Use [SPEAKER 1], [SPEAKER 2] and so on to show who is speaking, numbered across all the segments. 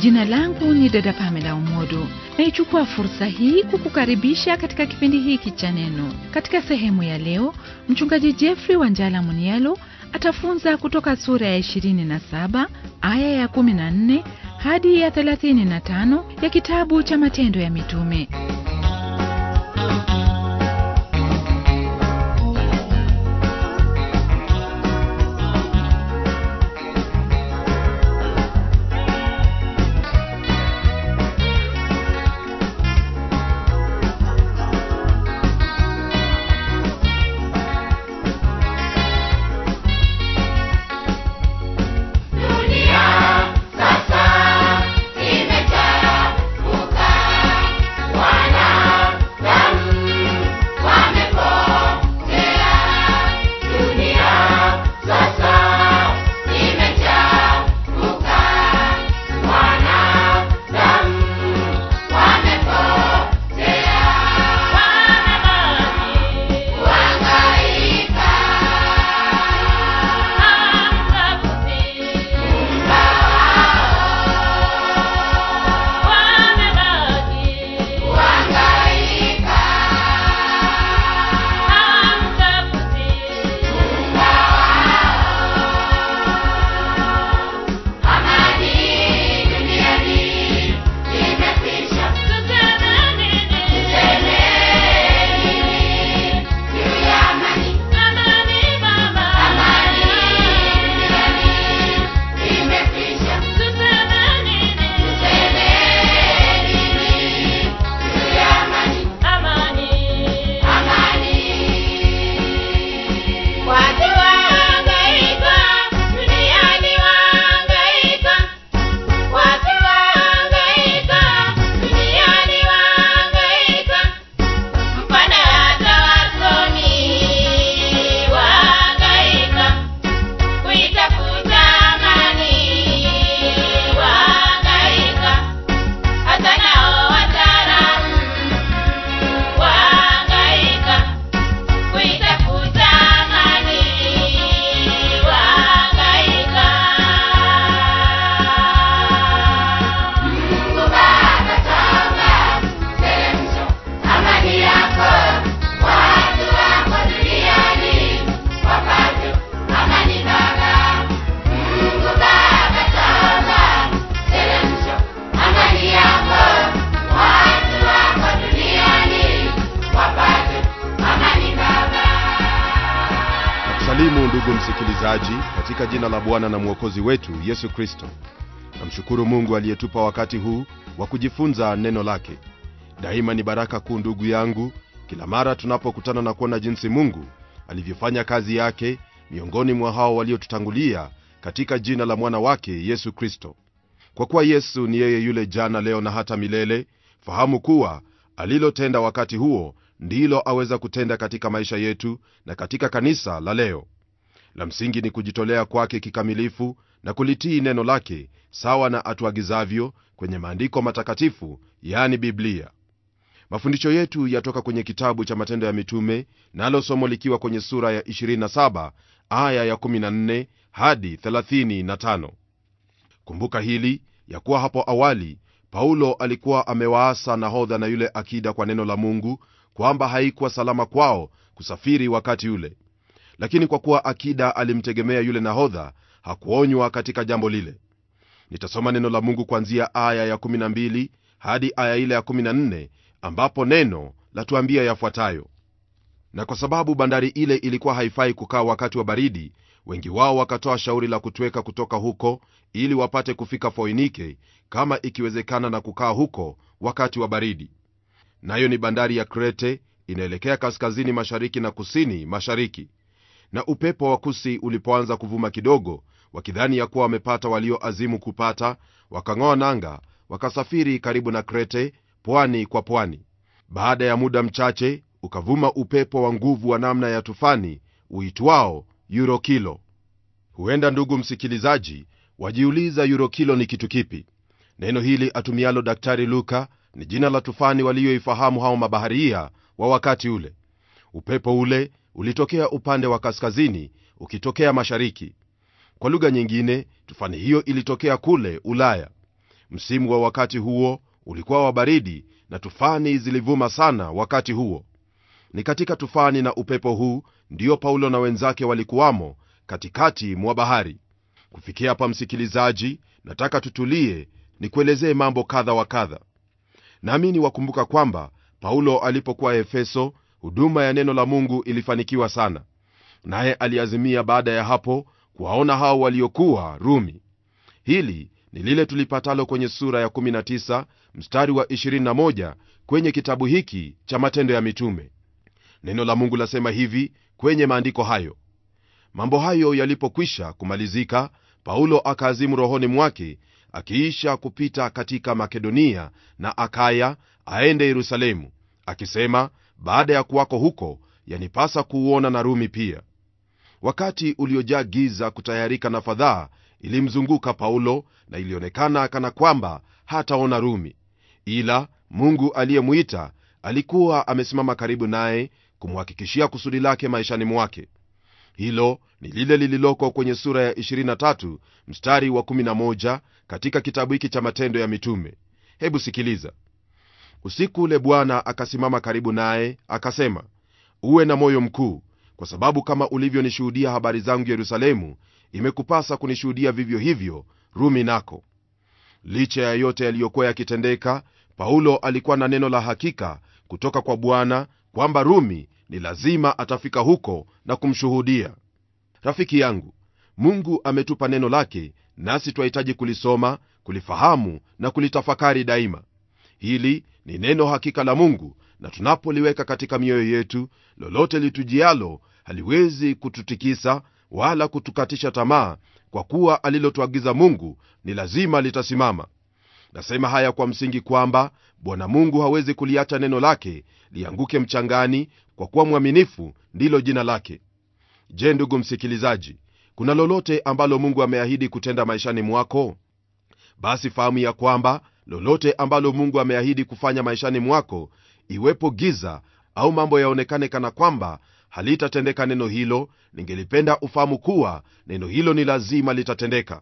[SPEAKER 1] jina langu ni dada pamela umodo naichukua fursa hii kukukaribisha katika kipindi hiki cha neno katika sehemu ya leo mchungaji jeffrey wanjala munialo atafunza kutoka sura ya 27 aya ya 14 hadi ya 35 ya kitabu cha matendo ya mitume
[SPEAKER 2] Dunia sasa imechafuka, wanadamu wamepotea. Dunia sasa imechafuka, wanadamu wamepotea. Kuhangaika kuhangaika amani duniani imekwisha. Tuseme nini juu ya amani? Amani duniani imekwisha. Tuseme nini juu ya amani? Amani. Watu wahangaika, duniani wahangaika. Watu wahangaika, duniani wahangaika. Mpana hata wasomi wahangaika. Kuitafuta amani wahangaika. Hata nao wataalamu wahangaika. Kuitafuta amani wahangaika. Mungu Baba toba, teremsha amani yako, watu wako duniani wapate amani Baba. Mungu Baba toba, teremsha amani yako, watu wako duniani wapate amani Baba.
[SPEAKER 3] Nakusalimu ndugu msikilizaji, katika jina la Bwana na Mwokozi wetu Yesu Kristo. Namshukuru Mungu aliyetupa wakati huu wa kujifunza neno lake. Daima ni baraka kuu, ndugu yangu, kila mara tunapokutana na kuona jinsi Mungu alivyofanya kazi yake miongoni mwa hao waliotutangulia katika jina la mwana wake Yesu Kristo. Kwa kuwa Yesu ni yeye yule jana, leo na hata milele, fahamu kuwa alilotenda wakati huo ndilo aweza kutenda katika maisha yetu na katika kanisa la leo. La msingi ni kujitolea kwake kikamilifu na kulitii neno lake sawa na atuagizavyo kwenye maandiko matakatifu, yani Biblia. Mafundisho yetu yatoka kwenye kitabu cha Matendo ya Mitume, nalo somo likiwa kwenye sura ya 27 aya ya 14 hadi 35. Kumbuka hili ya kuwa hapo awali Paulo alikuwa amewaasa nahodha na yule akida kwa neno la Mungu kwamba haikuwa salama kwao kusafiri wakati ule, lakini kwa kuwa akida alimtegemea yule nahodha hakuonywa katika jambo lile. Nitasoma neno la Mungu kuanzia aya ya 12 hadi aya ile ya 14, ambapo neno latuambia yafuatayo: na kwa sababu bandari ile ilikuwa haifai kukaa wakati wa baridi, wengi wao wakatoa shauri la kutweka kutoka huko ili wapate kufika Foinike, kama ikiwezekana, na kukaa huko wakati wa baridi. Nayo ni bandari ya Krete, inaelekea kaskazini mashariki na kusini mashariki. Na upepo wa kusi ulipoanza kuvuma kidogo, wakidhani ya kuwa wamepata walioazimu kupata, wakang'oa nanga, wakasafiri karibu na Krete, pwani kwa pwani. Baada ya muda mchache ukavuma upepo wa nguvu wa namna ya tufani uitwao Yurokilo. Huenda ndugu msikilizaji, wajiuliza Yurokilo ni kitu kipi? Neno hili atumialo Daktari Luka ni jina la tufani walioifahamu hao mabaharia wa wakati ule. Upepo ule ulitokea upande wa kaskazini ukitokea mashariki. Kwa lugha nyingine, tufani hiyo ilitokea kule Ulaya. msimu wa wakati huo ulikuwa wa baridi na tufani zilivuma sana wakati huo ni katika tufani na upepo huu ndiyo paulo na wenzake walikuwamo katikati mwa bahari kufikia hapa msikilizaji nataka tutulie nikuelezee mambo kadha wa kadha naamini wakumbuka kwamba paulo alipokuwa efeso huduma ya neno la mungu ilifanikiwa sana naye aliazimia baada ya hapo kuwaona hao waliokuwa rumi hili ni lile tulipatalo kwenye sura ya 19 mstari wa 21 kwenye kitabu hiki cha matendo ya mitume neno la mungu lasema hivi kwenye maandiko hayo mambo hayo yalipokwisha kumalizika paulo akaazimu rohoni mwake akiisha kupita katika makedonia na akaya aende yerusalemu akisema baada ya kuwako huko yanipasa kuuona na rumi pia wakati uliojaa giza kutayarika na fadhaa ilimzunguka paulo na ilionekana kana kwamba hataona rumi ila mungu aliyemwita alikuwa amesimama karibu naye kumhakikishia kusudi lake maishani mwake hilo ni lile lililoko kwenye sura ya 23 mstari wa 11 katika kitabu hiki cha matendo ya mitume hebu sikiliza usiku ule bwana akasimama karibu naye akasema uwe na moyo mkuu kwa sababu kama ulivyonishuhudia habari zangu yerusalemu imekupasa kunishuhudia vivyo hivyo rumi nako licha ya yote yaliyokuwa yakitendeka paulo alikuwa na neno la hakika kutoka kwa bwana kwamba rumi ni lazima atafika huko na kumshuhudia rafiki yangu mungu ametupa neno lake nasi twahitaji kulisoma kulifahamu na kulitafakari daima hili ni neno hakika la mungu na tunapoliweka katika mioyo yetu lolote litujialo haliwezi kututikisa wala kutukatisha tamaa kwa kuwa alilotuagiza mungu ni lazima litasimama nasema haya kwa msingi kwamba bwana mungu hawezi kuliacha neno lake lianguke mchangani kwa kuwa mwaminifu ndilo jina lake je ndugu msikilizaji kuna lolote ambalo mungu ameahidi kutenda maishani mwako basi fahamu ya kwamba lolote ambalo mungu ameahidi kufanya maishani mwako iwepo giza au mambo yaonekane kana kwamba halitatendeka neno hilo ningelipenda ufahamu kuwa neno hilo ni lazima litatendeka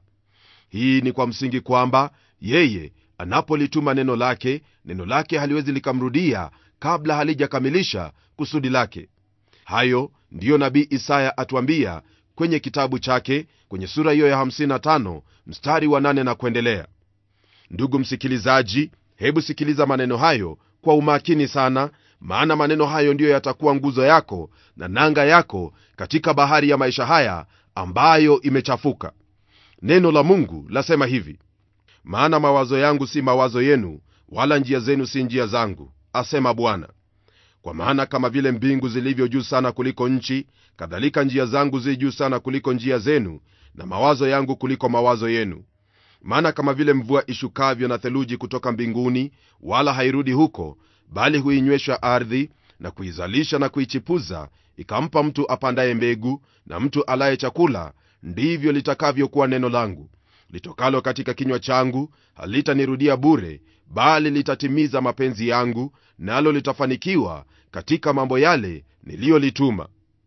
[SPEAKER 3] hii ni kwa msingi kwamba yeye anapolituma neno lake neno lake haliwezi likamrudia kabla halijakamilisha kusudi lake hayo ndiyo nabii isaya atuambia kwenye kitabu chake kwenye sura hiyo ya 55 mstari wa 8 na kuendelea ndugu msikilizaji hebu sikiliza maneno hayo kwa umakini sana maana maneno hayo ndiyo yatakuwa nguzo yako na nanga yako katika bahari ya maisha haya ambayo imechafuka neno la mungu lasema hivi maana mawazo yangu si mawazo yenu wala njia zenu si njia zangu asema bwana kwa maana kama vile mbingu zilivyo juu sana kuliko nchi kadhalika njia zangu zi juu sana kuliko njia zenu na mawazo yangu kuliko mawazo yenu maana kama vile mvua ishukavyo na theluji kutoka mbinguni wala hairudi huko bali huinywesha ardhi na kuizalisha na kuichipuza ikampa mtu apandaye mbegu na mtu alaye chakula ndivyo litakavyokuwa neno langu litokalo katika kinywa changu halitanirudia bure bali litatimiza mapenzi yangu nalo litafanikiwa katika mambo yale niliyolituma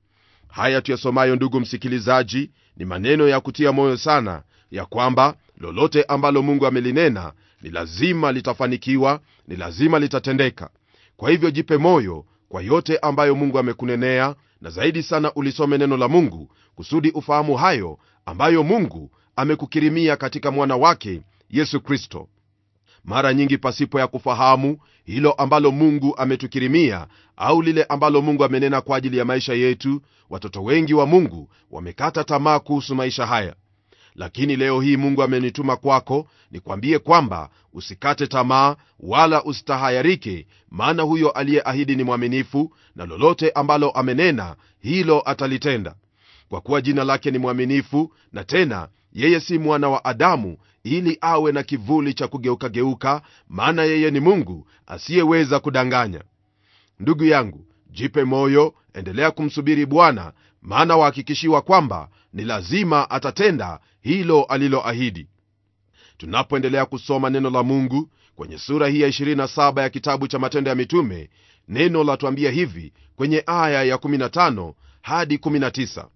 [SPEAKER 3] haya tuyasomayo ndugu msikilizaji ni maneno ya kutia moyo sana ya kwamba lolote ambalo mungu amelinena ni lazima litafanikiwa ni lazima litatendeka kwa hivyo jipe moyo kwa yote ambayo mungu amekunenea na zaidi sana ulisome neno la mungu kusudi ufahamu hayo ambayo mungu amekukirimia katika mwana wake yesu kristo mara nyingi pasipo ya kufahamu hilo ambalo mungu ametukirimia au lile ambalo mungu amenena kwa ajili ya maisha yetu watoto wengi wa mungu wamekata tamaa kuhusu maisha haya lakini leo hii mungu amenituma kwako nikwambie kwamba usikate tamaa wala usitahayarike maana huyo aliyeahidi ni mwaminifu na lolote ambalo amenena hilo atalitenda kwa kuwa jina lake ni mwaminifu na tena yeye si mwana wa adamu ili awe na kivuli cha kugeukageuka maana yeye ni mungu asiyeweza kudanganya ndugu yangu jipe moyo endelea kumsubiri bwana maana wahakikishiwa kwamba ni lazima atatenda hilo aliloahidi tunapoendelea kusoma neno la mungu kwenye sura hii ya 27 ya kitabu cha matendo ya mitume neno latuambia hivi kwenye aya ya 15 hadi 19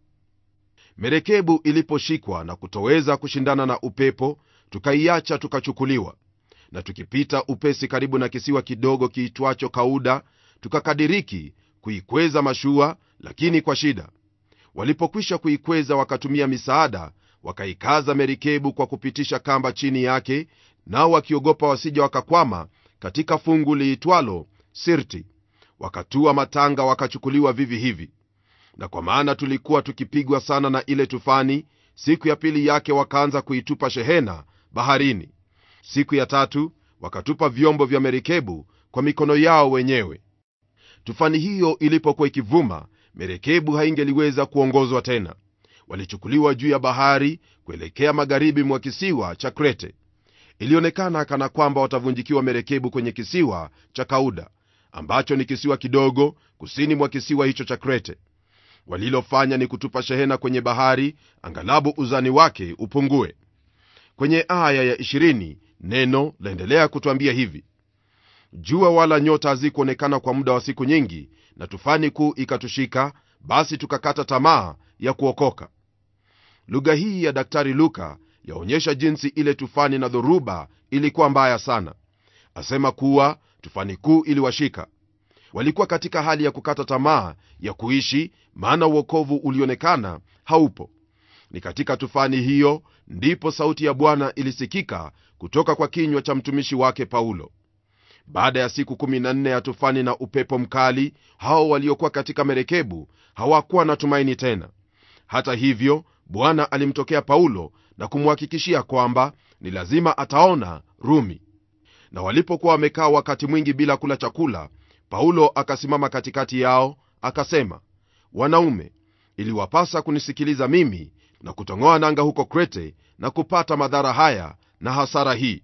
[SPEAKER 3] merekebu iliposhikwa na kutoweza kushindana na upepo tukaiacha tukachukuliwa na tukipita upesi karibu na kisiwa kidogo kiitwacho kauda tukakadiriki kuikweza mashua lakini kwa shida walipokwisha kuikweza wakatumia misaada wakaikaza merikebu kwa kupitisha kamba chini yake nao wakiogopa wasija wakakwama katika fungu liitwalo sirti wakatua matanga wakachukuliwa vivi hivi na kwa maana tulikuwa tukipigwa sana na ile tufani siku ya pili yake wakaanza kuitupa shehena baharini siku ya tatu wakatupa vyombo vya merikebu kwa mikono yao wenyewe tufani hiyo ilipokuwa ikivuma merekebu haingeliweza kuongozwa tena walichukuliwa juu ya bahari kuelekea magharibi mwa kisiwa cha krete ilionekana kana kwamba watavunjikiwa merekebu kwenye kisiwa cha kauda ambacho ni kisiwa kidogo kusini mwa kisiwa hicho cha krete walilofanya ni kutupa shehena kwenye bahari angalabu uzani wake upungue kwenye aya ya 20 neno laendelea kutwambia hivi jua wala nyota hazikuonekana kwa muda wa siku nyingi na tufani kuu ikatushika basi tukakata tamaa ya kuokoka lugha hii ya daktari luka yaonyesha jinsi ile tufani na dhoruba ilikuwa mbaya sana asema kuwa tufani kuu iliwashika walikuwa katika hali ya kukata tamaa ya kuishi maana uokovu ulionekana haupo ni katika tufani hiyo ndipo sauti ya bwana ilisikika kutoka kwa kinywa cha mtumishi wake paulo baada ya siku 14 ya tufani na upepo mkali hao waliokuwa katika merekebu hawakuwa na tumaini tena hata hivyo bwana alimtokea paulo na kumhakikishia kwamba ni lazima ataona rumi na walipokuwa wamekaa wakati mwingi bila kula chakula paulo akasimama katikati yao akasema wanaume iliwapasa kunisikiliza mimi na kutong'oa nanga huko krete na kupata madhara haya na hasara hii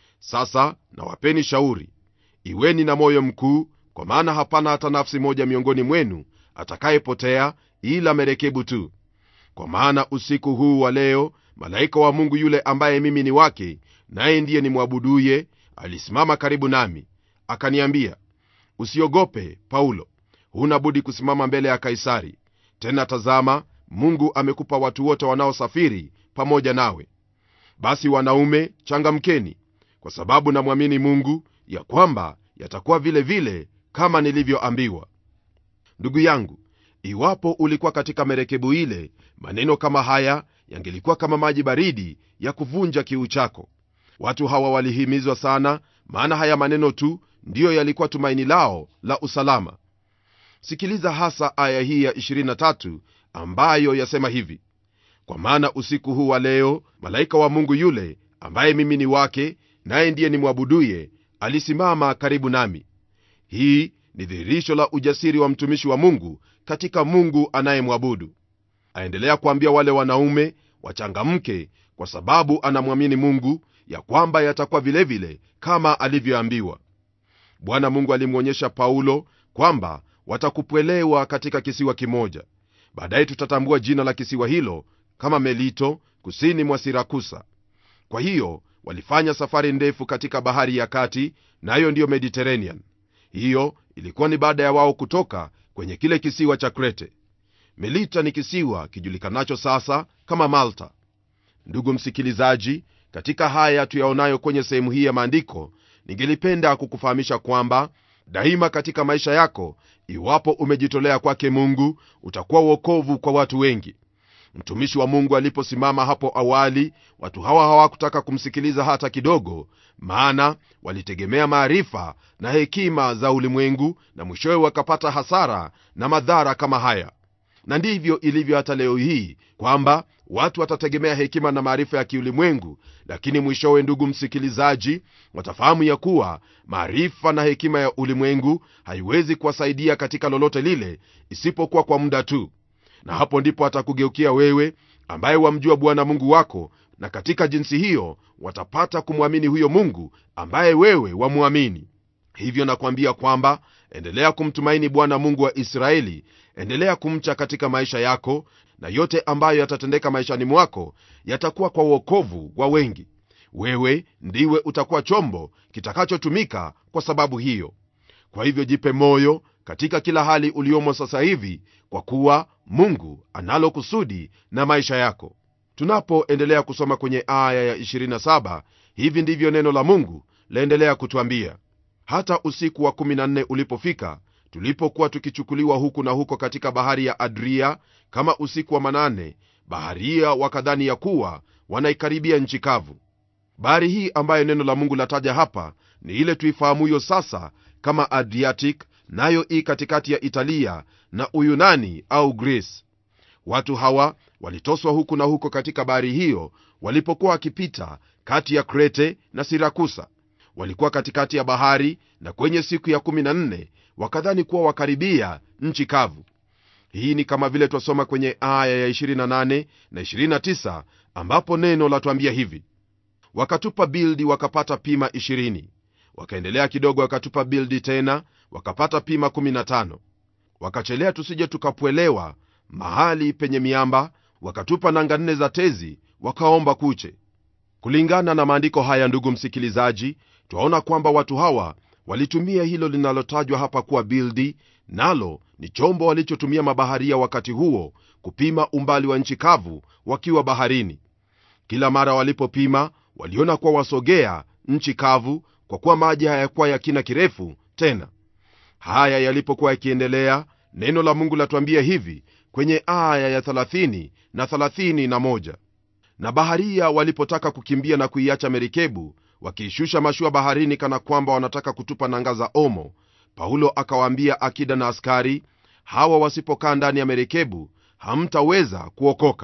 [SPEAKER 3] sasa nawapeni shauri iweni na moyo mkuu kwa maana hapana hata nafsi moja miongoni mwenu atakayepotea ila merekebu tu kwa maana usiku huu wa leo malaika wa mungu yule ambaye mimi ni wake naye ndiye nimwabuduye alisimama karibu nami akaniambia usiogope paulo huna budi kusimama mbele ya kaisari tena tazama mungu amekupa watu wote wanaosafiri pamoja nawe basi wanaume changamkeni kwa sababu namwamini mungu ya kwamba yatakuwa vile vile kama nilivyoambiwa ndugu yangu iwapo ulikuwa katika merekebu ile maneno kama haya yangelikuwa kama maji baridi ya kuvunja kiu chako watu hawa walihimizwa sana maana haya maneno tu ndiyo yalikuwa tumaini lao la usalama sikiliza hasa aya hii ya 23 ambayo yasema hivi kwa maana usiku huu wa leo malaika wa mungu yule ambaye mimi ni wake naye ndiye nimwabuduye alisimama karibu nami hii ni dhihirisho la ujasiri wa mtumishi wa mungu katika mungu anayemwabudu aendelea kuambia wale wanaume wachangamke kwa sababu anamwamini mungu ya kwamba yatakuwa vilevile kama alivyoambiwa bwana mungu alimwonyesha paulo kwamba watakupwelewa katika kisiwa kimoja baadaye tutatambua jina la kisiwa hilo kama melito kusini mwa sirakusa kwa hiyo walifanya safari ndefu katika bahari ya kati nayo na ndiyo mediterranean hiyo ilikuwa ni baada ya wao kutoka kwenye kile kisiwa cha krete melita ni kisiwa kijulikanacho sasa kama malta ndugu msikilizaji katika haya tuyaonayo kwenye sehemu hii ya maandiko ningelipenda kukufahamisha kwamba daima katika maisha yako iwapo umejitolea kwake mungu utakuwa uokovu kwa watu wengi mtumishi wa mungu aliposimama hapo awali watu hawa hawakutaka kumsikiliza hata kidogo maana walitegemea maarifa na hekima za ulimwengu na mwishowe wakapata hasara na madhara kama haya na ndivyo ilivyo hata leo hii kwamba watu watategemea hekima na maarifa ya kiulimwengu lakini mwishowe ndugu msikilizaji watafahamu ya kuwa maarifa na hekima ya ulimwengu haiwezi kuwasaidia katika lolote lile isipokuwa kwa muda tu na hapo ndipo atakugeukia wewe ambaye wamjua bwana mungu wako na katika jinsi hiyo watapata kumwamini huyo mungu ambaye wewe wamwamini hivyo nakwambia kwamba endelea kumtumaini bwana mungu wa israeli endelea kumcha katika maisha yako na yote ambayo yatatendeka maishani mwako yatakuwa kwa uokovu wa wengi wewe ndiwe utakuwa chombo kitakachotumika kwa sababu hiyo kwa hivyo jipe moyo katika kila hali uliomo sasa hivi kwa kuwa mungu analo kusudi na maisha yako tunapoendelea kusoma kwenye aya ya 27 hivi ndivyo neno la mungu laendelea kutwambia hata usiku wa 14 ulipofika tulipokuwa tukichukuliwa huku na huko katika bahari ya adria kama usiku wa manane baharia wakadhani ya kuwa wanaikaribia nchi kavu bahari hii ambayo neno la mungu lataja hapa ni ile tuifahamuyo sasa kama adriatic nayo i katikati ya italia na uyunani au greece watu hawa walitoswa huku na huko katika bahari hiyo walipokuwa wakipita kati ya krete na sirakusa walikuwa katikati ya bahari na kwenye siku ya 14 wakadhani kuwa wakaribia nchi kavu hii ni kama vile twasoma kwenye aya ya 28 na 29 ambapo neno latwambia hivi wakatupa bildi wakapata pima 20 wakaendelea kidogo wakatupa bildi tena wakapata pima 15 wakachelea tusije tukapwelewa mahali penye miamba wakatupa nanga nne za tezi wakaomba kuche kulingana na maandiko haya ndugu msikilizaji twaona kwamba watu hawa walitumia hilo linalotajwa hapa kuwa bildi nalo ni chombo walichotumia mabaharia wakati huo kupima umbali wa nchi kavu wakiwa baharini kila mara walipopima waliona kuwa wasogea nchi kavu kwa kuwa maji hayakuwa ya kina kirefu tena haya yalipokuwa yakiendelea neno la mungu latuambia hivi kwenye aya ya 30 na 31 na baharia walipotaka kukimbia na kuiacha merikebu wakiishusha mashua baharini kana kwamba wanataka kutupa nanga za omo paulo akawaambia akida na askari hawa wasipokaa ndani ya merikebu hamtaweza kuokoka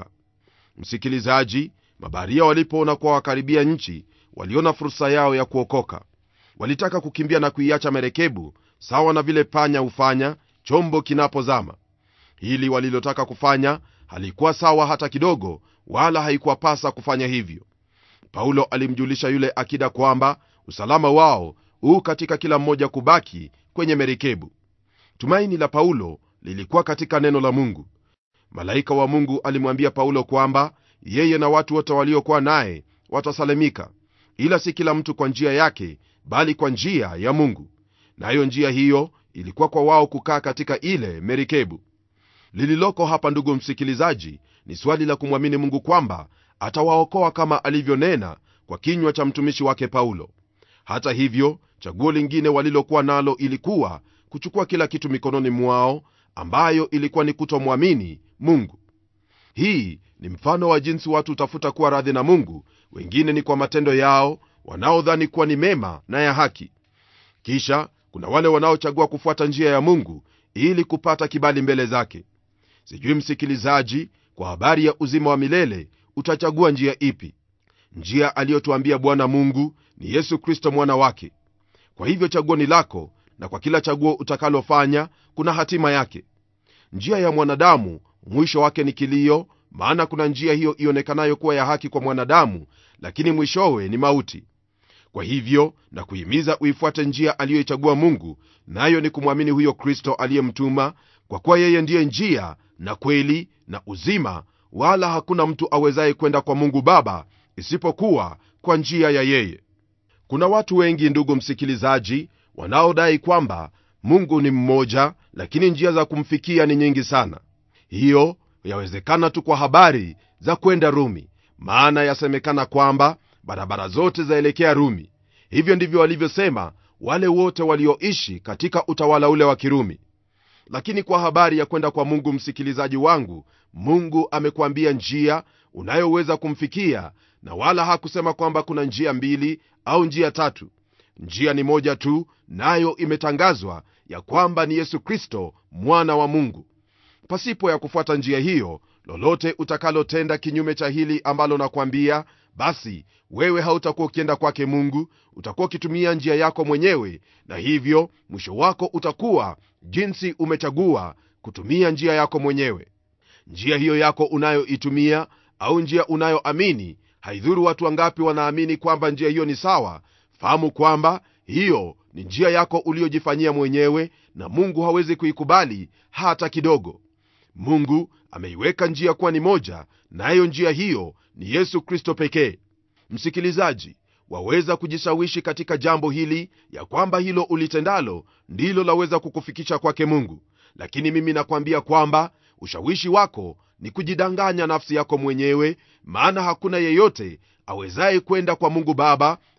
[SPEAKER 3] msikilizaji mabaharia walipoona kuwa wakaribia nchi waliona fursa yao ya kuokoka walitaka kukimbia na kuiacha merekebu sawa na vile panya hufanya chombo kinapozama hili walilotaka kufanya halikuwa sawa hata kidogo wala haikuwapasa kufanya hivyo paulo alimjulisha yule akida kwamba usalama wao huu katika kila mmoja kubaki kwenye merikebu tumaini la paulo lilikuwa katika neno la mungu malaika wa mungu alimwambia paulo kwamba yeye na watu wote waliokuwa naye watasalimika ila si kila mtu kwa njia yake bali kwa njia ya mungu nayo na njia hiyo ilikuwa kwa wao kukaa katika ile merikebu lililoko hapa ndugu msikilizaji ni swali la kumwamini mungu kwamba atawaokoa kama alivyonena kwa kinywa cha mtumishi wake paulo hata hivyo chaguo lingine walilokuwa nalo ilikuwa kuchukua kila kitu mikononi mwao ambayo ilikuwa ni kutomwamini mungu hii ni mfano wa jinsi watu hutafuta kuwa radhi na mungu wengine ni kwa matendo yao wanaodhani kuwa ni mema na ya haki kisha kuna wale wanaochagua kufuata njia ya mungu ili kupata kibali mbele zake sijui msikilizaji kwa habari ya uzima wa milele utachagua njia ipi njia aliyotuambia bwana mungu ni yesu kristo mwana wake kwa hivyo chaguo ni lako na kwa kila chaguo utakalofanya kuna hatima yake njia ya mwanadamu mwisho wake ni kilio maana kuna njia hiyo ionekanayo kuwa ya haki kwa mwanadamu lakini mwishowe ni mauti kwa hivyo na kuhimiza uifuate njia aliyoichagua mungu nayo ni kumwamini huyo kristo aliyemtuma kwa kuwa yeye ndiye njia na kweli na uzima wala hakuna mtu awezaye kwenda kwa mungu baba isipokuwa kwa njia ya yeye kuna watu wengi ndugu msikilizaji wanaodai kwamba mungu ni mmoja lakini njia za kumfikia ni nyingi sana hiyo yawezekana tu kwa habari za kwenda rumi maana yasemekana kwamba barabara zote zaelekea rumi hivyo ndivyo walivyosema wale wote walioishi katika utawala ule wa kirumi lakini kwa habari ya kwenda kwa mungu msikilizaji wangu mungu amekwambia njia unayoweza kumfikia na wala hakusema kwamba kuna njia mbili au njia tatu njia ni moja tu nayo imetangazwa ya kwamba ni yesu kristo mwana wa mungu pasipo ya kufuata njia hiyo lolote utakalotenda kinyume cha hili ambalo nakwambia basi wewe hautakuwa ukienda kwake mungu utakuwa ukitumia njia yako mwenyewe na hivyo mwisho wako utakuwa jinsi umechagua kutumia njia yako mwenyewe njia hiyo yako unayoitumia au njia unayoamini haidhuru watu wangapi wanaamini kwamba njia hiyo ni sawa fahamu kwamba hiyo ni njia yako uliyojifanyia mwenyewe na mungu hawezi kuikubali hata kidogo mungu ameiweka njia kuwa ni moja nayo na njia hiyo ni yesu kristo pekee msikilizaji waweza kujishawishi katika jambo hili ya kwamba hilo ulitendalo ndilo laweza kukufikisha kwake mungu lakini mimi nakwambia kwamba ushawishi wako ni kujidanganya nafsi yako mwenyewe maana hakuna yeyote awezaye kwenda kwa mungu baba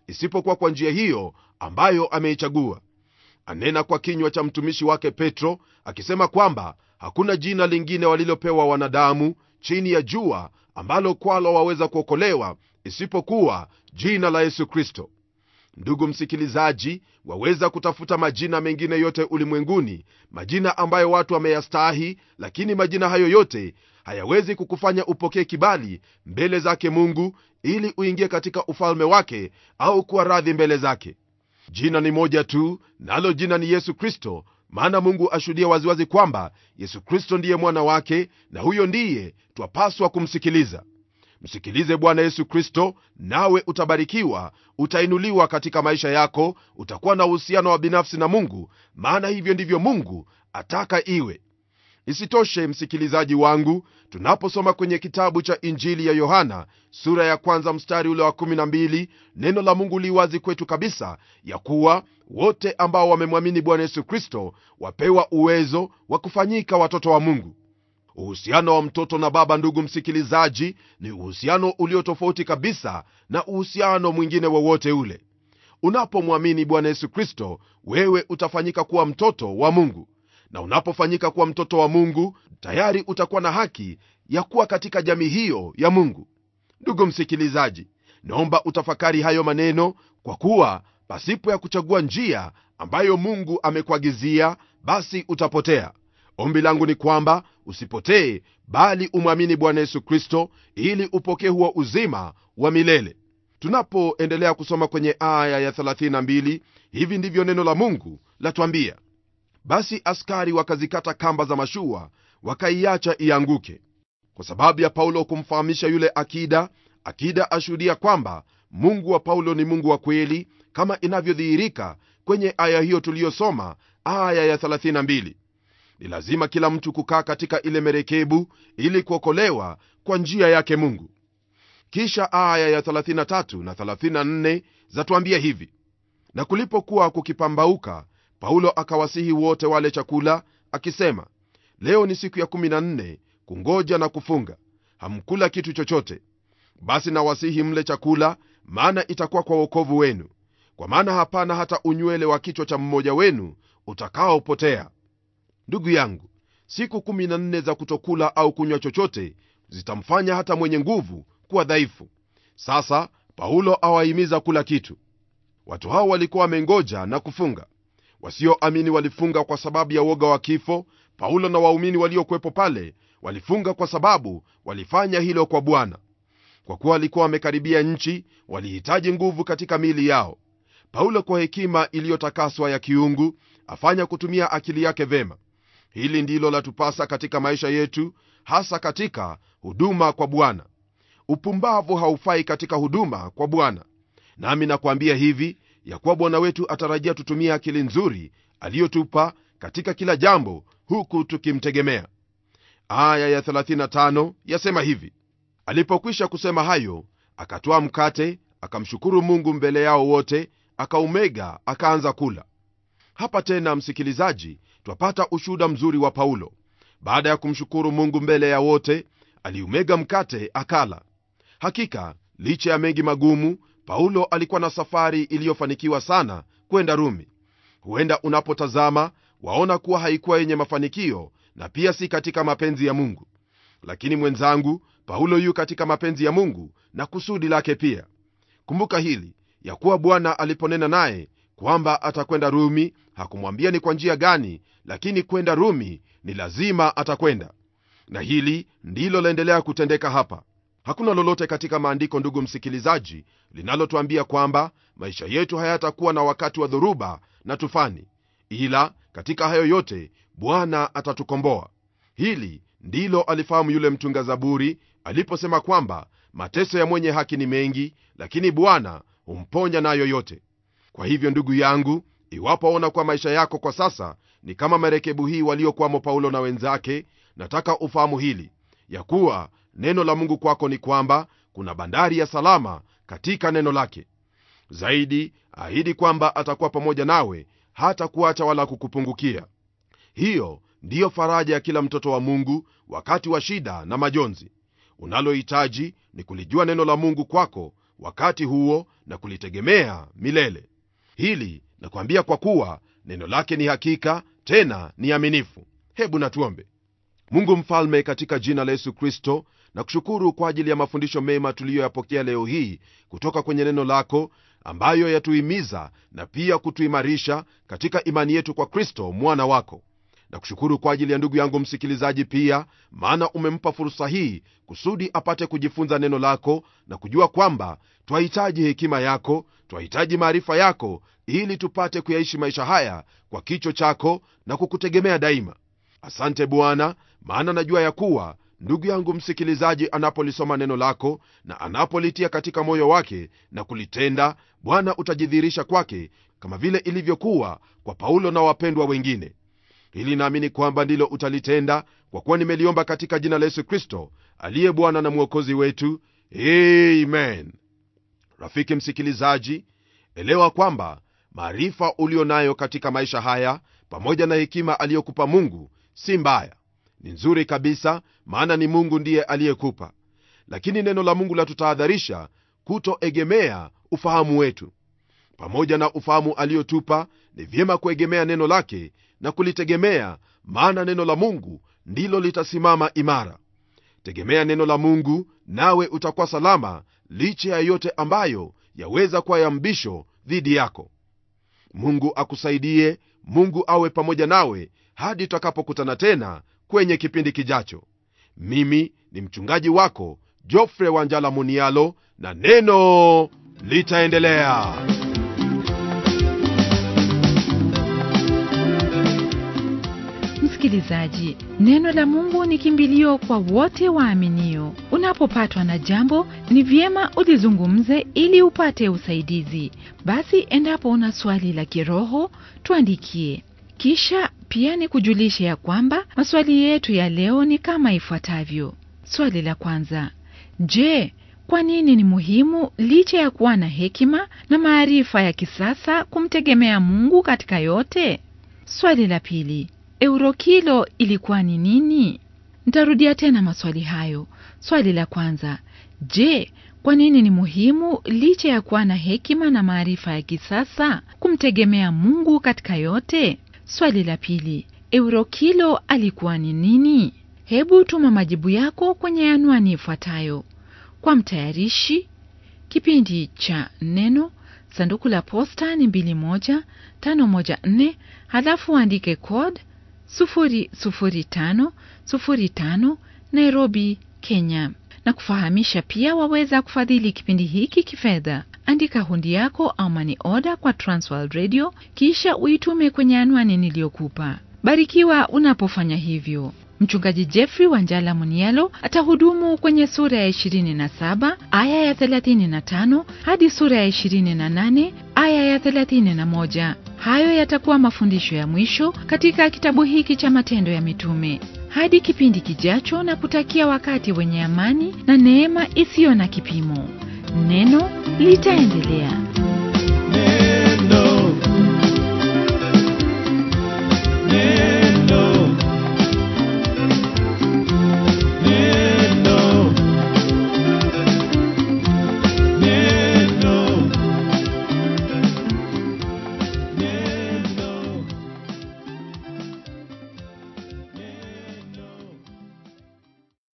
[SPEAKER 3] isipokuwa kwa njia hiyo ambayo ameichagua anena kwa kinywa cha mtumishi wake petro akisema kwamba hakuna jina lingine walilopewa wanadamu chini ya jua ambalo kwalo waweza kuokolewa isipokuwa jina la yesu kristo ndugu msikilizaji waweza kutafuta majina mengine yote ulimwenguni majina ambayo watu wameyastahi lakini majina hayo yote hayawezi kukufanya upokee kibali mbele zake mungu ili uingie katika ufalme wake au kuwa radhi mbele zake jina ni moja tu nalo jina ni yesu kristo maana mungu ashuhudia waziwazi kwamba yesu kristo ndiye mwana wake na huyo ndiye twapaswa kumsikiliza msikilize bwana yesu kristo nawe utabarikiwa utainuliwa katika maisha yako utakuwa na uhusiano wa binafsi na mungu maana hivyo ndivyo mungu ataka iwe isitoshe msikilizaji wangu tunaposoma kwenye kitabu cha injili ya yohana sura ya kwanza mstari ule wa 12 neno la mungu liwazi kwetu kabisa ya kuwa wote ambao wamemwamini bwana yesu kristo wapewa uwezo wa kufanyika watoto wa mungu uhusiano wa mtoto na baba ndugu msikilizaji ni uhusiano ulio tofauti kabisa na uhusiano mwingine wowote ule unapomwamini bwana yesu kristo wewe utafanyika kuwa mtoto wa mungu na unapofanyika kuwa mtoto wa mungu tayari utakuwa na haki ya kuwa katika jamii hiyo ya mungu ndugu msikilizaji naomba utafakari hayo maneno kwa kuwa pasipo ya kuchagua njia ambayo mungu amekuagizia basi utapotea ombi langu ni kwamba usipotee bali umwamini bwana yesu kristo ili upokee huo uzima wa milele tunapoendelea kusoma kwenye aya ya 32 hivi ndivyo neno la mungu latwambia basi askari wakazikata kamba za mashua wakaiacha ianguke kwa sababu ya paulo kumfahamisha yule akida akida ashuhudia kwamba mungu wa paulo ni mungu wa kweli kama inavyodhihirika kwenye aya hiyo tuliyosoma aya ya 32 ni lazima kila mtu kukaa katika ile merekebu ili kuokolewa kwa njia yake mungu kisha aya ya 33 na 34 zatuambia hivi na kulipokuwa kukipambauka paulo akawasihi wote wale chakula akisema leo ni siku ya 14 kungoja na kufunga hamkula kitu chochote basi nawasihi mle chakula maana itakuwa kwa wokovu wenu kwa maana hapana hata unywele wa kichwa cha mmoja wenu utakaopotea ndugu yangu siku 14 za kutokula au kunywa chochote zitamfanya hata mwenye nguvu kuwa dhaifu sasa paulo awahimiza kula kitu watu hao walikuwa wamengoja na kufunga wasioamini walifunga kwa sababu ya uoga wa kifo paulo na waumini waliokuwepo pale walifunga kwa sababu walifanya hilo kwa bwana kwa kuwa walikuwa wamekaribia nchi walihitaji nguvu katika miili yao paulo kwa hekima iliyotakaswa ya kiungu afanya kutumia akili yake vema hili ndilo latupasa katika maisha yetu hasa katika huduma kwa bwana upumbavu haufai katika huduma kwa bwana nami nakwambia hivi ya kuwa bwana wetu atarajia tutumie akili nzuri aliyotupa katika kila jambo huku tukimtegemea aya ya 35 yasema hivi alipokwisha kusema hayo akatwaa mkate akamshukuru mungu mbele yao wote akaumega akaanza kula hapa tena msikilizaji twapata ushuhuda mzuri wa paulo baada ya kumshukuru mungu mbele ya wote aliumega mkate akala hakika licha ya mengi magumu paulo alikuwa na safari iliyofanikiwa sana kwenda rumi huenda unapotazama waona kuwa haikuwa yenye mafanikio na pia si katika mapenzi ya mungu lakini mwenzangu paulo yu katika mapenzi ya mungu na kusudi lake pia kumbuka hili ya kuwa bwana aliponena naye kwamba atakwenda rumi hakumwambia ni kwa njia gani lakini kwenda rumi ni lazima atakwenda na hili ndilo laendelea kutendeka hapa hakuna lolote katika maandiko ndugu msikilizaji linalotwambia kwamba maisha yetu hayatakuwa na wakati wa dhoruba na tufani ila katika hayo yote bwana atatukomboa hili ndilo alifahamu yule mtunga zaburi aliposema kwamba mateso ya mwenye haki ni mengi lakini bwana humponya nayo yote kwa hivyo ndugu yangu iwapo waona kwa maisha yako kwa sasa ni kama marekebu hii waliokwamo paulo na wenzake nataka ufahamu hili ya kuwa neno la mungu kwako ni kwamba kuna bandari ya salama katika neno lake zaidi ahidi kwamba atakuwa pamoja nawe hata kuacha wala kukupungukia hiyo ndiyo faraja ya kila mtoto wa mungu wakati wa shida na majonzi unalohitaji ni kulijua neno la mungu kwako wakati huo na kulitegemea milele hili nakwambia kwa kuwa neno lake ni hakika tena ni aminifu hebu natuombe mungu mfalme katika jina la yesu kristo na kushukuru kwa ajili ya mafundisho mema tuliyoyapokea leo hii kutoka kwenye neno lako ambayo yatuhimiza na pia kutuimarisha katika imani yetu kwa kristo mwana wako na kushukuru kwa ajili ya ndugu yangu msikilizaji pia maana umempa fursa hii kusudi apate kujifunza neno lako na kujua kwamba twahitaji hekima yako twahitaji maarifa yako ili tupate kuyaishi maisha haya kwa kicho chako na kukutegemea daima asante bwana maana najua ya kuwa ndugu yangu msikilizaji anapolisoma neno lako na anapolitia katika moyo wake na kulitenda bwana utajidhihirisha kwake kama vile ilivyokuwa kwa paulo na wapendwa wengine hili naamini kwamba ndilo utalitenda kwa kuwa nimeliomba katika jina la yesu kristo aliye bwana na mwokozi wetu amen rafiki msikilizaji elewa kwamba maarifa ulio nayo katika maisha haya pamoja na hekima aliyokupa mungu si mbaya ni nzuri kabisa maana ni mungu ndiye aliyekupa lakini neno la mungu latutahadharisha kutoegemea ufahamu wetu pamoja na ufahamu aliyotupa ni vyema kuegemea neno lake na kulitegemea maana neno la mungu ndilo litasimama imara tegemea neno la mungu nawe utakuwa salama licha ya yote ambayo yaweza kuwa ya mbisho dhidi yako mungu akusaidie mungu awe pamoja nawe hadi tutakapokutana tena kwenye kipindi kijacho mimi ni mchungaji wako jofre wanjala munialo na neno litaendelea
[SPEAKER 1] msikilizaji neno la mungu ni kimbilio kwa wote waaminio unapopatwa na jambo ni vyema ulizungumze ili upate usaidizi basi endapo una swali la kiroho tuandikie kisha pia ni kujulisha ya kwamba maswali yetu ya leo ni kama ifuatavyo swali la kwanza je kwa nini ni muhimu licha ya kuwa na hekima na maarifa ya kisasa kumtegemea mungu katika yote swali la pili eurokilo ilikuwa ni nini ntarudia tena maswali hayo swali la kwanza je kwa nini ni muhimu licha ya kuwa na hekima na maarifa ya kisasa kumtegemea mungu katika yote swali la pili eurokilo alikuwa ni nini hebu tuma majibu yako kwenye anwani ifuatayo kwa mtayarishi kipindi cha neno sanduku la posta ni 21514 halafu andike code 00505 nairobi kenya na kufahamisha pia waweza kufadhili kipindi hiki kifedha andika hundi yako au mani oda kwa transworld radio kisha uitume kwenye anwani niliyokupa barikiwa unapofanya hivyo mchungaji jeffrey wanjala munielo atahudumu kwenye sura ya 27 aya ya 35 hadi sura ya 28 aya ya 31 hayo yatakuwa mafundisho ya mwisho katika kitabu hiki cha matendo ya mitume hadi kipindi kijacho na kutakia wakati wenye amani na neema isiyo na kipimo neno litaendelea